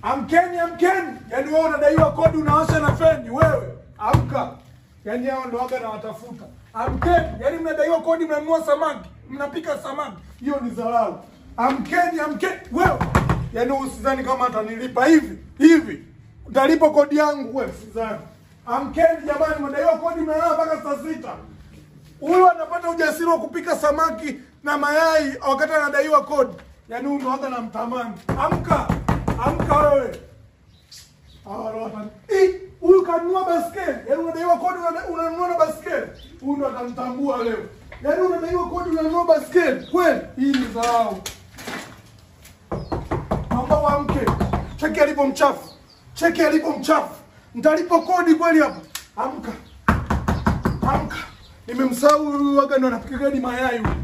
Amkeni, amkeni. Yaani wewe unadaiwa kodi unawasha na feni wewe. Amka. Yaani hao ndo waga na watafuta. Amkeni. Yaani mnadaiwa kodi mnanunua samaki, mnapika samaki. Hiyo ni dharau. Amkeni, amkeni. Wewe. Yaani usidhani kama atanilipa hivi. Hivi. Utalipa kodi yangu wewe, sidhani. Amkeni jamani, mnadaiwa kodi mnalala mpaka saa sita. Huyu anapata ujasiri wa kupika samaki na mayai wakati anadaiwa kodi. Yaani huyu ndo waga na mtamani. Amka. Amka wewe. Hawa ndo wata- Ih, Huyu kanunua baskeli. Yaani unadaiwa kodi unada- unanunua na baskeli. Huyu ndo atamtambua leo. Yaani unadaiwa kodi unanunua baskeli. Kweli hii ni dharau. Naomba uamke. Cheki alipo mchafu. Cheki alipo mchafu. Nitalipa kodi kweli hapa. Amka. Amka. Nimemsahau huyu waga ndo anapika gadi mayai huyu.